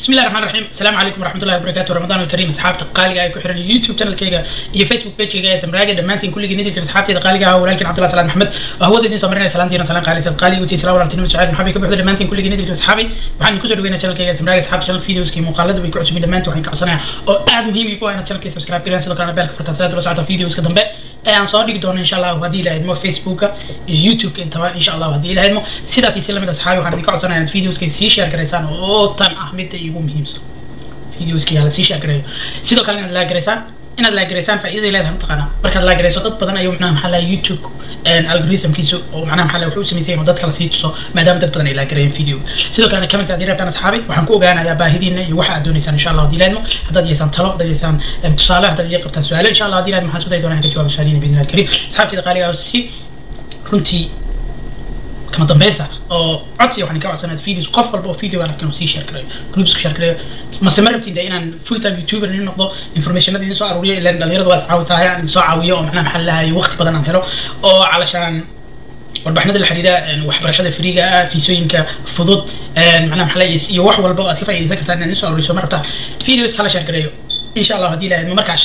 بسم الله الرحمن الرحيم السلام عليكم ورحمه الله وبركاته رمضان الكريم اصحابتي قالقه ay ku xiran youtube channelkayga iyo facebook pagekayga ee samraaga dhammaantiin kulligii nidilkan asxaabtayda qaaliga ah walaalkiin cabdullahi salaad maxmed oo hawada idiin soo marinaya salaantiina salaan qaalisad qaaliga utii salaam walaaltinimo sucaad maxabi ka buuxda dhammaantiin kulligii nidilkan asxaabay waxaan kusoo dhaweynaa channelkayga samraaga asxaabta channel videoskii muuqaalada way ku cusubin dhammaantiin waxaan ka codsanayaa oo aad muhiim igu ah inaad channelkay subscribe gareen sidoo kalena beelka furtaan sidaad ula socota videoska dambe ee aan soo dhigi doono insha allah haddii ilaha idmo facebooka iyo youtubeka intaba insha allah haddii ilaha idmo sidaas iyo si lamid asxaabi waxaan idinka codsanaya inaad videoska sii share garaysaan oo tan ah midda igu muhiimsan videoski hala sii shaagareeyo sidoo kale inaad laagaraysaan inaad laagaraysaan faa'iidaday leedahay mataqaanaa markaad laagarayso dad badan ayuu macnaha maxaa laha youtube algorithmkiisu oo macnaha maxaa laha wuxuu u sameysay inuu dadka la sii tuso maadaama dad badan ay laagareeyeen video sidoo kalena comment haddii rabtaan asxaabi waxaan ku ogaanayaa baahidiina iyo waxa aad dooneysaan insha allah haddii laadmo haddaad yeesaan talo haddaad yeesaan tusaale haddaad iga qabtaan su-aalo insha allah haddii laadmo waxaan isku day doonaa in ka jawaabo su-aalihiina biidni allah kariim asxaabtayda qaaliga ah si runtii kama dambeysa oo codsi waxaan ka codsanaa videos qof walba oo video aan arkin sii share gareeyo groups ku share gareeyo mase ma rabtiin inaan full time youtuber in noqdo informationada idin soo aruuriyo ilaan dhalinyarada waa iscaawisaaya aan idin soo caawiyo oo macnaha maxaa lahayo waqti badan aan helo oo calashaan warbixinada la xiriira waxbarashada friiga ah fiisooyinka fudud macnaha maxaa lahayo iyo wax walba oo aad ka faa'iidaysan kartaan inaan idin soo aruuriso ma rabtaan videos kala share gareeyo insha allah haddii ilahay markaas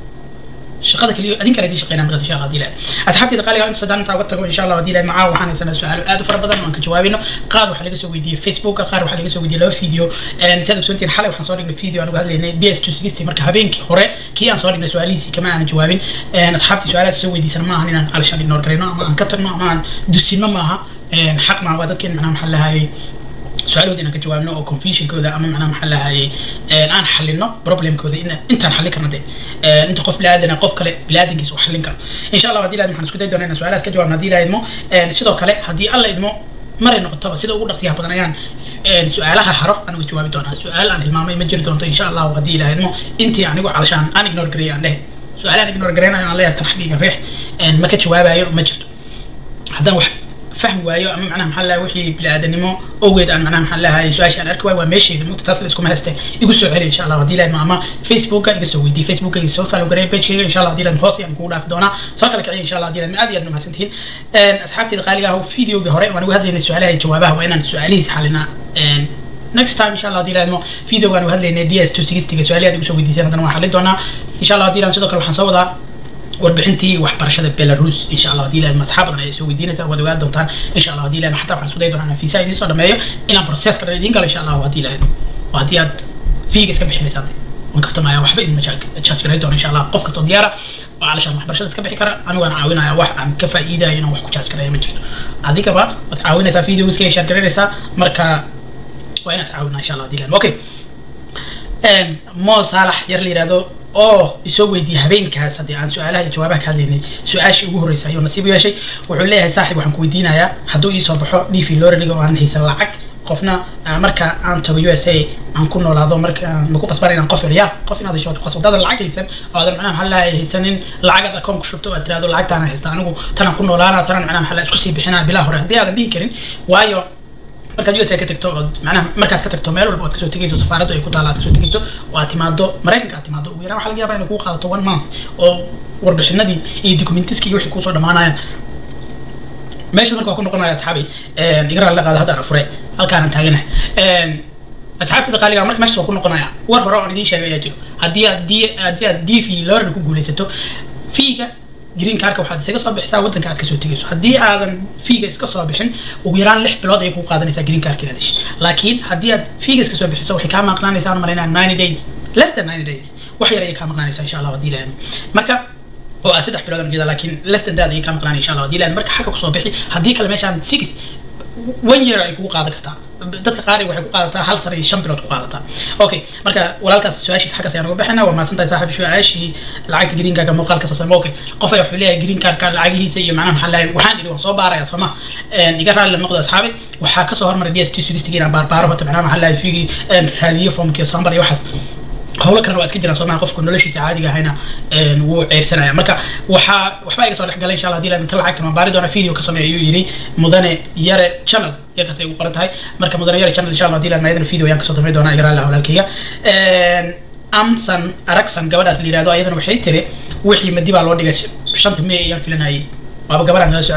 shaqada kaliya adin kale idin shaqeynaa markaas insha allah hadii lahayd asxaabtayda qaaliga inta saddaan intaa uga tago insha allah hadii lahayd macaa waxaan haysanaa su-aalo aad u fara badan oo aan ka jawaabayno qaar waxaa laga soo weydiiyey facebooka qaar waxaa laga soo weydiiyey laba video si aad ogsoontiin xalay waxaan soo dhignay video aan uga hadlaynay b s two sixty marka habeenkii hore kii aan soo dhignay su-aalihiisii kama aanan jawaabin asxaabtii su-aalahaas soo weydiisan ma ahan inaan alishaan ignore garayno ama aan ka tagno ama aan dusinno maaha xaq maaha waa dadkeen macnaha maxaa lahayay su-aalahood inaan ka jawaabno oo confusionkooda ama macnaha maxaa lahayay aan xalino problemkooda in intaan xallin karno de inta qof biniaadana qof kale biniaadankiisa uu xallin karo insha allah hadii lahayd waxaan isku day doonaa inaan su-aalahaas ka jawaabno hadii la idmo sidoo kale haddii alla idmo maray noqotaba sida ugu dhaqsiyaha badan ayaan su-aalaha haro aan uga jawaabi doonaa su-aal aan hilmaamay ma jiri doonto insha allahu haddii la idmo intii anigu calashaan aan ignore gareeyo aan dhehe su-aalahan ignore gareynayo aan leeyahay tan xaqiiga riix ma ka jawaabayo ma jirto haddaan wax فهم وايو اما معناها محل وحي بلا ادنمو اوجد ان معناها محل هاي سؤال شان اركوا waa meeshayda mugta taas la isku mahastay igu soo celi insha Allah hadii la ama Facebook iga soo weydii Facebook iga soo follow garay page iga insha Allah hadii la hoos aan ku dhaaf doona soo kala kiciyo insha Allah hadii la aad iyo aad mahadsantihiin een asxaabtayda qaaliga ah videoga hore waan uga hadlaynay su'aalaha iyo jawaabaha waa inaan su'aalihiisa xalina een next time insha Allah hadii la idmo videogan waan hadlaynay DS 260 ga su'aalaha igu soo weydiisay haddana waan xalin doonaa insha Allah hadii la sidoo kale waxaan soo wadaa warbixintii waxbarashada belarus insha allah hadii lahayd masxaab badan ayay soo weydiinaysaa waad ogaan doontaan insha allah hadii lahayd xataa waxaan isku dayi doonaa inaan fiisa idiin soo dhameeyo inaan processka dhan idiin galo insha allah hadii lahayd oo haddii aad fiiga iska bixinaysaan waan kaftamaya waxba idin charge garay doona insha allah qof kastoo diyaara oo calashaan waxbarashada iska bixi kara anigu aan caawinaya wax aan ka faa'iidayo inaan wax ku charge garaya ma jirto adigaba waad caawinaysaa videoska ay share garaynaysaa marka waa inaas caawinaa insha allah hadii lahayd okay mo saalax yar la yihahdo oo isoo weydiiyey habeenkaas haddii aan su-aalaha iyo jawaabaha ka hadlaynay su-aashii ugu horreysay ayuu nasiib u yeeshay wuxuu leeyahay saaxib waxaan ku weydiinayaa hadduu iisoo baxo dhiifi loraliga oo aan haysan lacag qofna marka aan tago u s a aan ku noolaado marka maku qasbana inaan qof celiyaa qof inaad hesho qasbo daadan lacag haysan oo aadan macnaha maxaa lahay haysanin lacagaad akoon ku shubto aad tirahdo lacagtaana haysta anigu tanaan ku noolaana tanaan macnaha maxaa isku sii bixinaa bilaa hore haddii aadan dhihi karin waayo markaad u s a ka tagto ood macnaha markaad ka tagto meel walba oad kasoo tegayso safaaraddu ay ku taalla aad kasoo tegayso oo aad timaado maraykanka aad timaado ugu yaraan waxa laga yabaa inay kuu qaadato one month oo warbixinadii iyo documentiskii wixii kuusoo dhamaanayaan meesha marka waa ku noqonaya asxaabi igaraal la qaada haddaan fure halkaanan taaganahay asxaabtada qaaliga marka meeshaas waa ku noqonaya war hore oon idiin sheegay ayaa jiro haddii aad d haddii aad d v lorana ku guulaysato fiiga green carka waxaad isaga soo bixisaa waddanka aad kasoo tegayso haddii aadan fiiga iska soo bixin ugu yaraan lix bilood ayay ku qaadanaysaa green carka inaad heshid laakiin haddii aad fiiga iska soo bixiso waxay kaa maqnaanaysaa aan malaynaa ninety days less than ninety days wax yar ayay kaa maqnaanaysaa insha allah haddii lahayn marka oo aad saddex bilood aan jeeda laakiin less than that ayay kaa maqnaanay insha allah haddii lahayn marka xagga kusoo bixi haddii kale meeshaan six one year ay kugu qaadan kartaa dadka qaar waxay ku qaadataa hal sano iyo shan bilood ku qaadataa okay marka walaalkaas su-aashiis xaggaas ayaan uga bixinaa waa mahadsantahay saaxib su-aashii lacagta green carka muuqaalka soo sama okay qof ayaa wuxuu leeyahay green carka lacagihiisa iyo macnaha maxaa lahay waxaan idhi waan soo baaraya sooma iga raalli la noqdo asxaabi waxaa kasoo hormaray d s t sugistigi inaan baarbaaro hota macnaha maxaa lahay figi raadiyo formkiyo sambar iyo waxaas howlo kalena waa iska jiraan soomaa qofku noloshiisa caadiga ahayna wuu ceyrsanaya marka waxaa waxbaa iga soo dhex galay insha allah hadii inta lacagta ma baari doona video ka sameeya ayuu yidhi mudane yare channel yarkaas ay ugu qoran tahay marka mudane yare channel insha allah hadii laan maayadana video ayaan kasoo damay doonaa iga raalli walaalkayga amsan aragsan gabadhaas la yihahdo ayadana waxay tiri wixii madi baa loo dhigay shanta may ayaan filanayay waaba gabadhaan nala soconba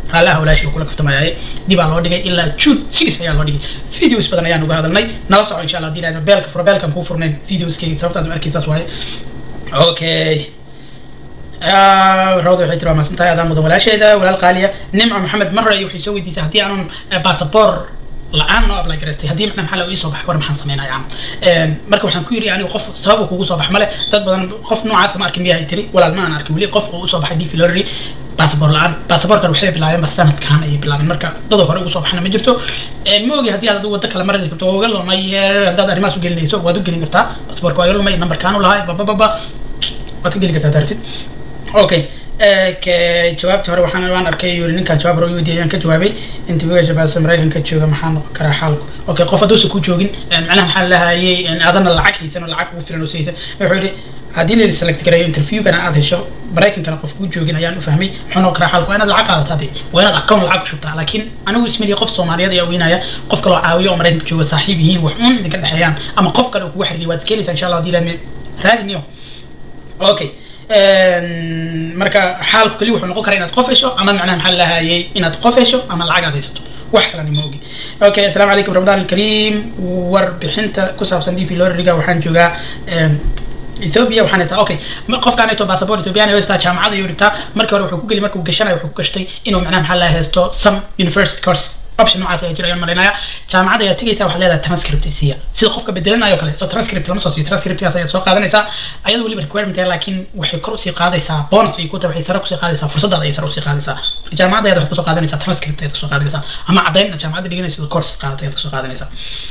raallaha walaashii kula kaftamayaaye dibaa loo dhigay ilaa june six ayaa loo dhigay videos badan ayaan uga hadalnay nala soco insha allah hadii ilaahdo beelka furo beelkan kuu furnayn videoskayga sababtaad arkaysaas waaye okay rawda waxay tiri waa maasan tahay adaan mudan walaasheeda walaal qaaliya nimco maxamed marre waxay soo weydiisay haddii aanun basaboor la-aan noo apply garaystay haddii macna maxaa la ii soo baxay war maxaan sameynaya aan marka waxaan ku yiri anigu qof sabab kugu soo bax male dad badan qof noocaas ma arkin miyaa tiri walaal ma aan arkin weli qof oo usoo baxay dv lorry basaboor la-aan basaboorkan waxay bilaabeen ba sanadkan ayay bilaabeen marka dada hore ugu soo baxna ma jirto ma ogi haddii aad adigu waddo kale mari karto waa uga lumay haddaad arrimahaas u gelinayso waad u gelin kartaa basaboorka waa iga lumay nambarkaan u lahay babababa waad ka geli kartaa daartid okay jawaabta hore waxaan waan arkay yuri ninkaan jawaab hore weydiiyay ayaan ka jawaabay interviewga shabaasa maraykanka jooga maxaa noqon karaa xaalku okay qof hadduusan ku joogin macnaha maxaa lahayay adana lacag haysan oo lacag ugu filan oo saysan wuxuu yidhi haddii la select gareeyo interviewgana aad hesho maraykankana qof kuu joogin ayaan u fahmay muxuu noqon karaa xaalku waa inaad lacag qaadataa dee waa inaad account lacag ku shubtaa laakiin anigu ismaliya qof soomaaliyeed ayaa weynaya qof kaloo caawiyo oo maraykanka jooga saaxiib yihiin wax uun idinka dhexeeyaan ama qof kale oo kugu xiriiriya waad iska helaysaa insha allah hadii laadme raadiniyo okay marka xaalku keli wuxuu noqon karaa inaad qof hesho ama macnaha maxaa lahayay inaad qof hesho ama lacag aad haysato wax kalani ma ogi okay assalaamu calaykum ramadaan alkariim warbixinta ku saabsan dv lorriga waxaan joogaa ethiopia waxaan haystaa okay qofkaan haysto basaboor ethiopian ayuu haystaa jaamacada ayuu dhigtaa markii hore wuxuu ku geli markuu gashanayo wuxuu ku gashtay inuu macnaha maxaa laha haysto some university course option noocaas ayaa jira ayaan marinaya jaamacadda ayaa tegaysaa waxaad leedahay transcript isiya sida qofka bedelanayo kale so transcript lama soo siiyo transcriptkaas ayaad soo qaadanaysaa ayada weliba requirement ah laakiin waxay kor usii qaadaysaa bonus bay ku tahay waxay sare kusii qaadaysaa fursadaada ayay sare usii qaadaysaa marka jaamacadda ayaad waxaad kasoo qaadanaysaa transcript ayaad kasoo qaadanaysaa ama caddayn inaad jaamacadda dhiganayso course qaadata ayaad kasoo qaadanaysaa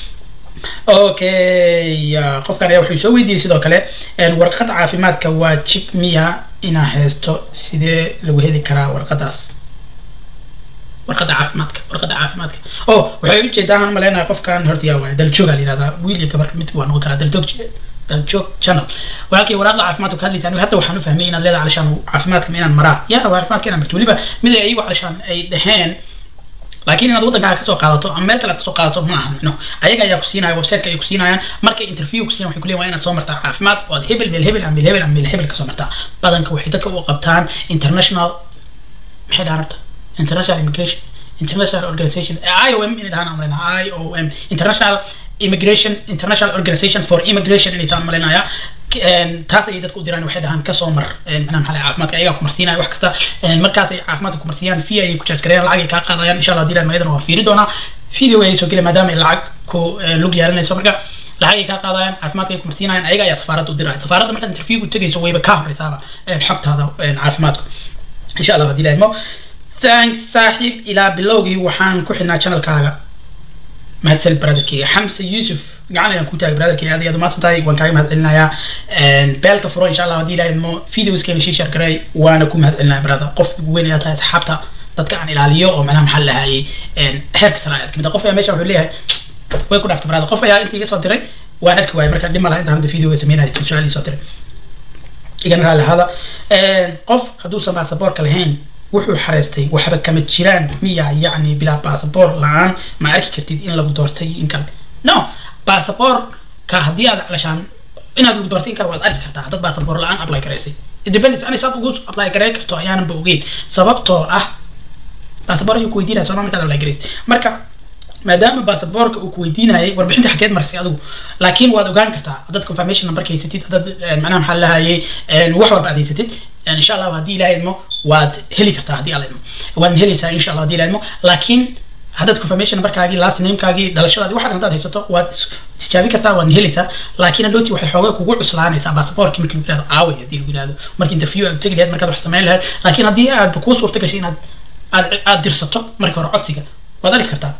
okay qofkan ayaa wuxuu soo weydiiyey sidoo kale warqad caafimaadka waa jib miya inaa haysto sidee lagu heli karaa warqadaas warqada caafimaadka warqada caafimaadka oh waxay ujeedaa aan maleynayaa qofkan horta yaa waaya daljoogaa la yihahdaa wiil iyo gabar mid waa noqon karaa daljoog daljoog channel walaalkii waraaqda caafimaadka ka hadlaysa anigu hadda waxaan u fahmay inaad leedahay calishaan caafimaadka ma inaan maraa ya caafimaadka inaan marto weliba mid ay iyagu calishaan ay dhaheen laakiin inaad waddankaaga kasoo qaadato ama meel kale aad kasoo qaadato ma aha no ayaga ayaa ku siinaya websiteka ay ku siinayaan markay interview ku siiyan waxay ku leeyihin waa inaad soo martaa caafimaad oo aad hebel meel hebel ama meel hebel ama meel hebel kasoo martaa badanka waxay dadka u qabtaan international maxay dhahan rabta international immigration international organization IOM inay dhahaan amrayna IOM international immigration international organization for immigration inay taan malaynaya taas ayay dadka u diraan waxay dhahaan kasoo mar macnaha maxaa caafimaadka ayagaa kumarsiinaya wax kasta markaas ay caafimaadka kumarsiiyaan fee ayay ku jaajgareeyaan lacag ay kaa qaadayaan insha allah dilaan mayadana waa fiiri doonaa video ayay soo gelay maadaama ay lacag ku lug yeelanayso marka lacag ay kaa qaadayaan caafimaadka ay kumarsiinayaan ayaga ayaa safaaradda u diraya safaaradda markaad interviewgu tegayso wayba kaa horeysaaba xogtaada caafimaadku insha allah hadii laadmo thanks saaxiib ilaa bilowgii waxaan ku xidhnaa channelkaaga mahadsanid brotherkeyga xamse yuusuf gacan ayaan ku taagay brotherkeyga aad iyo aad umaasan tahay waan kaaga mahad celinayaa beelka furo insha allah haddii ilahay mo videoskeena shii share garay waana ku mahad celinaya brother qof ugu weyn ayaa tahay asxaabta dadka aan ilaaliyo oo macnaha maxaa lahayay heerka sare ayaad kamid qof ayaa meesha wuxuu leeyahay way ku dhaftay brother qof ayaa inta iga soo diray waan arki waayay marka dhib ma laha intaan hadda videoga sameynaya su-aal soo diray igana raalli ahaada qof hadduusan baasaboorka lahayn wuxuu xareystay waxba kama jiraan miya yacni bilaa basaboor la-aan ma arki kartid in lagu doortay in kale no basaboorka haddii aad calashaan inaad lagu doortay in kale waad arki kartaa haddaad basaboor la-aan apply garaysay independence ani saad ugu apply garay karto ayaanan ba ogeyn sababtoo ah basaboor ayuu ku weydiinaya sooma markaad apply garaysay marka maadaama basaboorka uu ku weydiinayay warbixinta xageed marsay adigu laakiin waad ogaan kartaa haddaad confirmation numberka haysatid haddaad macnaha maxaa lahayay wax walba aad haysatid insha allah haddii ilaha idmo waad heli kartaa haddii alla idmo waad helaysaa insha allah haddii ilaha idmo laakiin haddaad confirmation numberkaagii last namekaagii dhalashadaadii waxaan haddaad haysato waad tijaabi kartaa waadna helaysaa laakiin hadhooti waxay xoogay kugu cuslaanaysaa basaboorkii markii lagu yihahdo aaway haddii lagu yihahdo markii interview aad tegi lahayd markaad wax samayn lahayd laakiin haddii aad kuu suurta gashay inaad aad aad dirsato markii hore codsiga waad arki kartaa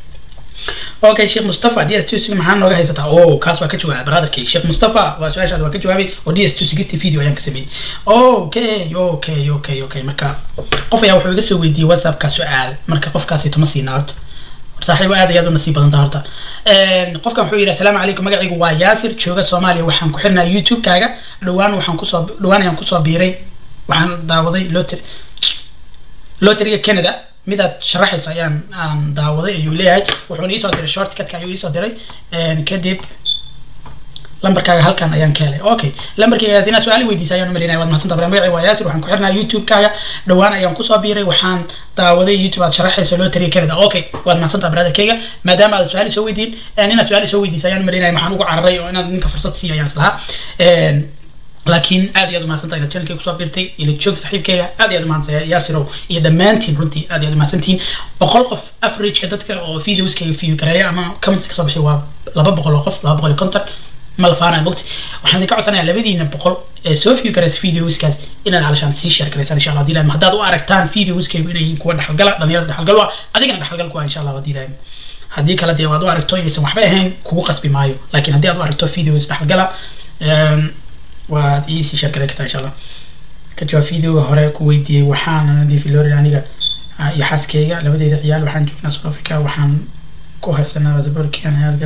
okay sheekh mustafa d s two sig maxaa nooga haysataa o kaas waa ka jawaabay brotherkay sheekh mustafa waa su-aashaada waa ka jawaabay oo d s two sixty video ayaan ka sameeyey okay okay okay okay marka qof ayaa wuxuu iga soo weydiiyey whatsappka su-aal marka qofkaasito ma siina horta saaxiibo aad ayaad u nasiib badanta horta qofkan wuxuu yidhi asalaamu calaykum magacaygu waa yaasir jooga soomaaliya waxaan ku xirnaa youtube-kaaga dhowaan waxaan kusoo dhowaan ayaan kusoo biiray waxaan daawaday lotr lotriga canada midaad sharaxayso ayaan aan daawaday ayuu leeyahay wuxuuna iisoo diray short cutka ayuu iisoo diray kadib lambarkaaga halkan ayaan ka helay okay lambarkayga inaad su-aal weydiisa ayaan umalinaya waad mahadsantaa bara magacay waa yaasir waxaan ku xirnaa youtube-kaaga dhowaan ayaan kusoo biiray waxaan daawaday youtube aad sharaxaysa loo tariya canada okay waad mahadsantaa brotherkayga maadaama aad su-aal soo weydiin inaad su-aal soo weydiisa ayaan umalinaya waxaan ugu cararay oo inaad ninka fursad siiya ayaan islahaa laakiin aad iyo aad umahadsantahay inaad channelkayga kusoo biirtay ila joog saaxiibkayga aad iyo aad umahadsantahay yaasirow iyo dhammaantiin runtii aad iyo aad umahadsantihiin boqol qof averageka dadka oo videoskayga view gareeya ama comments kasoo bixiy waa laba boqol oo qof laba boqol iyo konton ma la faanaya mogti waxaan idinka codsanayaa labadiina boqol ee soo view garaysa videoskaas inaad calashaan sii share garaysaan insha allah hadii lahayd haddaad u aragtaan videoskaygu inay yihiin kuwa dhexalgala dhalinyarada dhexalgal waa adigana dhexalgal ku ah insha allah hadii lahayd haddii kale dee waad u aragto inaysan waxba ahayn kugu qasbi maayo laakiin haddii aad u aragto videos dhexalgala waad iisii sheergaray kartaa insha allah ka jawaab videoga hore ku weydiiyey waxaan difilori aniga iyo xaaskeyga labadeeda ciyaal waxaan joognaa south africa waxaan ku haysanaa basaborkian halka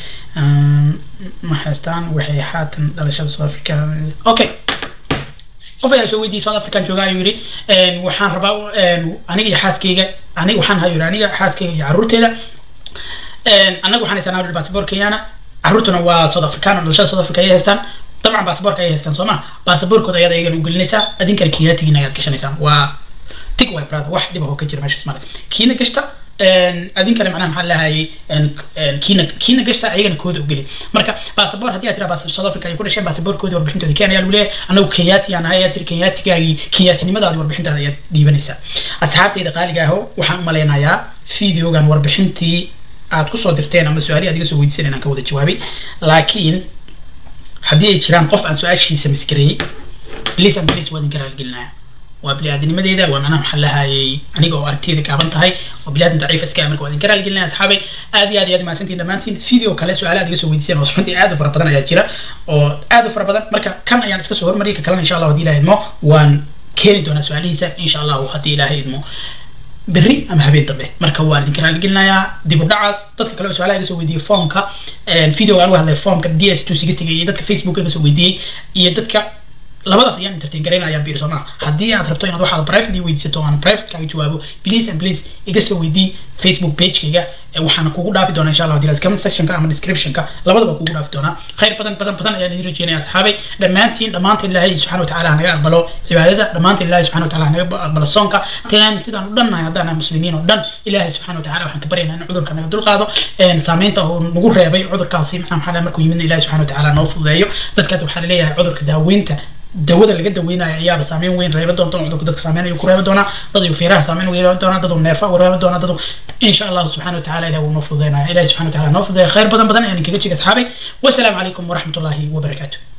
ma haystaan waxay haatan dhalashada south africa okay qof ayaa soo weydiiyey south african jooga ayuu yidhi waxaan rabaa aniga iyo xaaskeyga aniga waxaan hayo yidhi aniga xaaskeyga iyo carruurteeda annaga waxaan haysanaa yidhi basaboor kenyana carruurtuna waa south african oo dhalashada south africa ayay haystaan dabcan baasaboorka ayay haystaan soo ma baasaboorkooda ayaad ayagan u gelinaysaa adinkana kenyaatigiina ayaad gashanaysaan waa tig way brother wax dhib ah oo ka jira meeshaas male kiina gashta adinkana macnaha maxaa lahayay kiina kiina gashta ayagana kooda u geli marka baasaboor haddii aad tiraa baas south africa ay ku dhasheen baasaboorkoodii warbixintooda kenya ayaa lagu leeyahay anagu kenyaati aan ahay ayaa tiri kenyaatigaagii kenyaatinimadaadi warbixintaada ayaad dhiibanaysaa asxaabtayda qaaliga aho waxaan u malaynayaa videogan warbixintii aad kusoo dirteen ama su-aalihi aad iga soo weydiisan inaan ka wada jawaabay laakiin haddii ay jiraan qof aan su-aashiisa maskareeyey bliis and bliis waa idinka raaligelinaya waa bili-aadanimadeeda waa macnaha maxaa lahayay aniga oo aragtiyada gaaban tahay oo bili-aadan daciif iska marka waa idinka raaligelinaya asxaabay aad iyo aad iyo aad mahadsantiin dhammaantiin video kale su-aale aad iga soo weydiiseen oo runtii aad u fara badan ayaa jira oo aad u fara badan marka kan ayaan iska soo hormariyay ka kalena insha allah haddii ilaha idmo waan keeni doonaa su-aalihiisa insha allahu haddii ilaahay idmo berri ama habeen dambe marka waan idinka raaligelinayaa dib u dhacaas dadka kale oo su-aalaha iga soo weydiiyey foomka videoga aan u hadlay foomka d s two sixtyga iyo dadka facebook iga soo weydiiyey iyo dadka labadaas ayaan entertain garaynayaan biir sooma haddii aad rabto inaad waxaad private ii weydiisato aan private kaaga jawaabo please and please iga soo weydii facebook pagekayga waxaana kugu dhaafi doonaa insha allah hadii comment sectionka ama descriptionka labadaba kugu dhaafi doonaa khayr badan badan badan ayaan idin rajeynaya asxaabay dhammaantiin dhammaantiin ilaahay subxana watacaala hanaga aqbalo cibaadada dhammaantiin ilaahay subxana watacaala hanaga aqbalo soonka taan sidaan u dhannahay haddaan nahay muslimiin oo dhan ilaahay subxana watacaala waxaan ka baryaynaa in cudurka naga dulqaado saameynta uu nagu reebay cudurkaasi macnaha maxaa markuu yimidna ilaahay subxana watacaala noo fududeeyo dadkaas waxaa laleeyahay cudurka daaweynta dawada laga daweynayo ayaaba saameyn weyn reeba doonta cudurka dadka saameyn ayuu ku reeba doonaa dad ayuu feeraha saameyn ugu reeba doonaa dad uu neerfa ugu reeba doonaa dad insha allahu subxana watacaala ilahi wuu noo fududeynaya ilahi subxana watacaala noo fududeeya khayr badan badan ayaan kaga jiga asxaabay wasalaamu calaykum waraxmatullaahi wabarakaatu